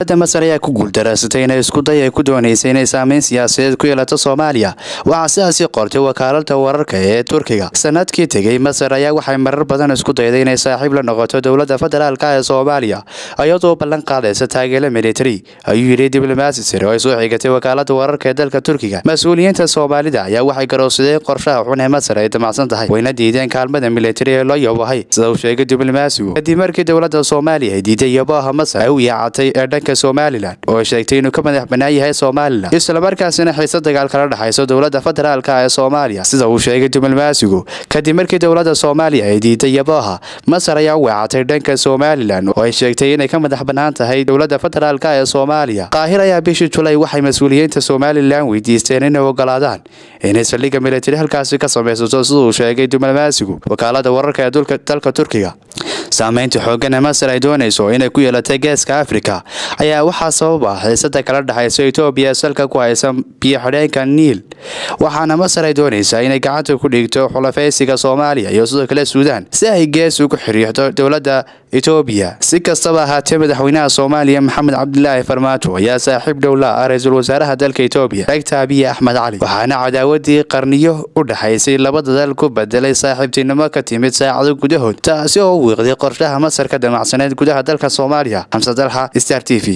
dowladda masar ayaa ku guuldareysatay inay isku day ay ku doonaysay inay saameyn siyaasadeed ku yeelato soomaaliya waxaa sidaasi qortay wakaalada wararka ee turkiga sanadkii tegey masar ayaa waxay marar badan isku dayday inay saaxiib la noqoto dowladda federaalk ee soomaaliya iyadoo ballan qaadaysa taageero militari ayuu yidhi diblomaasi sare oo ay soo xigatay wakaalada wararka ee dalka turkiga mas-uuliyiinta soomaalida ayaa waxay garowsadeen qorshaha xun ee masar ay damacsan tahay wayna diideen kaalmada militari ee loo yabahay sida uu sheegay diblomaasigu kadib markii dowladda soomaaliya ay diiday yabaha masar ay u yaacatay ee dhanka somalilan oo ay sheegtay inuu ka madax banaan yahay somalilan islamarkaasina xiise dagaal kala dhexayso dowladda federaalk ee soomaaliya sida uu sheegay diblomaasigu kadib markii dowladda soomaaliya ay diiday yabaha masar ayaa u weecatay dhanka somalilan oo ay sheegtay inay ka madax banaan tahay dowladda federaalk ee soomaaliya qaahir ayaa bishii julay waxay mas-uuliyiinta somalilan weydiisteen inay ogolaadaan inay saldhigga militari halkaasi ka samaysato sida uu sheegay diblomaasigu wakaalada wararka ee dalka turkiga saameynta xooggan ee masar ay doonayso inay ku yeelatay geeska afrika ayaa waxaa sabab ah xiisada kala dhexaysa etoobiya ee salka ku haysa biyo-xidheenka niil waxaana masar ay doonaysaa inay gacanta ku dhigto xulafaysiga soomaaliya iyo sidoo kale suudaan si ay gees ugu xiriirto dowladda etoobiya si kastaba ahaatee madaxweynaha soomaaliya maxamed cabdilaahi farmaajo ayaa saaxiib dhowla ah ra-iisul wasaaraha dalka etoobiya dagta abiye axmed cali waxaana cadaawadii qarniyo u dhexaysay labada dal ku bedelay saaxiibtinimo ka timid saacado gudahood taasi oo u wiiqday qorshaha masar ka damacsaneed gudaha dalka soomaaliya xamse dalxa star t v